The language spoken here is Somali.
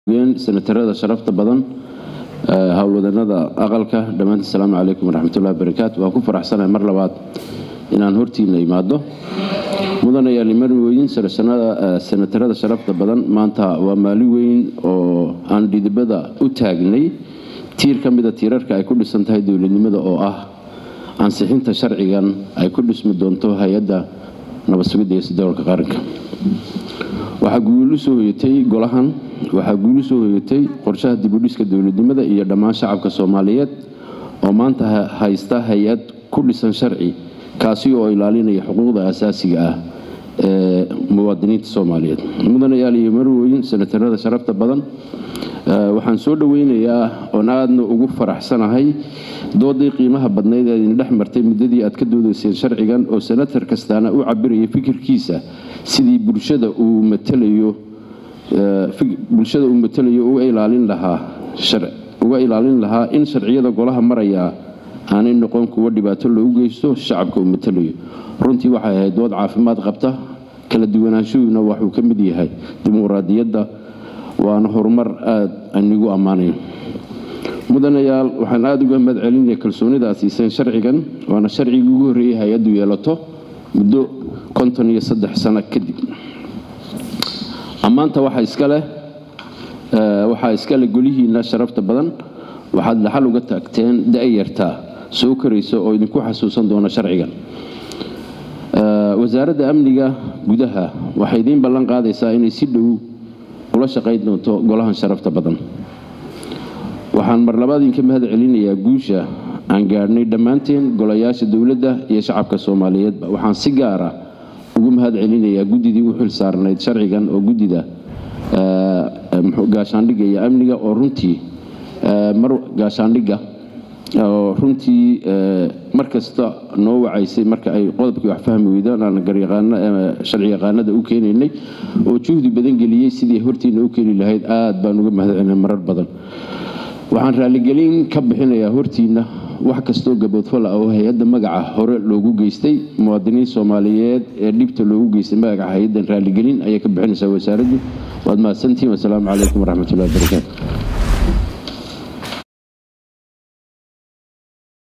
senatarada sharafta badan howlwadanada aqalka dhammaantiin asalaamu calaykum waraxmatullahi wabarakaatu waan ku faraxsanahay mar labaad inaan hortiina imaado mudanayaal iman weyn senatarada sharafta badan maanta waa maalin weyn oo aan dhidibada u taagnay tiir ka mida tiirarka ay ku dhisan tahay dowladnimada oo ah ansixinta sharcigan ay ku dhismi doonto hay-adda nabad sugidda iyo sodowlka qaranka waxaa guul u soo hoyatay golahan waxaa guul u soo hoyatay qorshaha dibudhiska dowladnimada iyo dhammaan shacabka soomaaliyeed oo maanta haysta hay-ad ku dhisan sharci kaasi oo ilaalinaya xuquuqda asaasiga ah ee muwaadiniinta soomaaliyeed mudanayaal iyo marweyn senatarada sharafta badan waxaan soo dhoweynayaa oon aadna ugu faraxsanahay doodii qiimaha badnayd ee idin dhex martay muddadii aad ka doodayseen sharcigan oo senatar kastaana u cabiraya fikirkiisa sidii bulshada uu matalayo bulshada uu matalayo uga ilaalin lahaa uga ilaalin lahaa in sharciyada golaha maraya aanay noqon kuwo dhibaato loogu geysto shacabka uu matalayo runtii waxay ahayd dood caafimaad qabta kala duwanaanshuhuna waxuu ka mid yahay dimuqraadiyadda waana horumar aada anigu ammaanayo mudanayaal waxaan aada uga mahad celinaya kalsoonida aad siiseen sharcigan waana sharcigii ugu horreeyay hay-addu yeelato muddo konton iyo saddex sano kadib ammaanta waxaa iskaleh waxaa iskale golihiina sharafta badan waxaad dhaxal uga taagteen da-yartaa soo koraysa oo idinku xasuusan doona sharcigan wasaaradda amniga gudaha waxay idiin ballan qaadaysaa inay si dhow ula shaqayn doonto golahan sharafta badan waxaan mar labaad idinka mahad celinayaa guusha aan gaadhnay dhammaanteen golayaasha dowladda iyo shacabka soomaaliyeedba waxaan si gaara ugu mahad celinayaa guddidii u xil saarnayd sharcigan oo guddida gaashaandhigga iyo amniga oo runtii mar gaashaandhigga oo runtii mar kasta noo wacaysay marka ay qodobkii wax fahmi weydaan aan sharci yaqaanada u keenaynay oo juhdi badan geliyey sidii hortiina u keeni lahayd aad baan uga mahad celinay marar badan waxaan raaligelin ka bixinayaa hortiina wax kastoo gaboodfal ah oo hay-adda magaca hore loogu geystay muwaadiniin soomaaliyeed ee dhibta loogu geystay magaca hay-addan raaligelin ayay ka bixinaysaa wasaaraddu waad mahadsantihiin wasalaamu calaykum waraxmatullahi wabarakaatu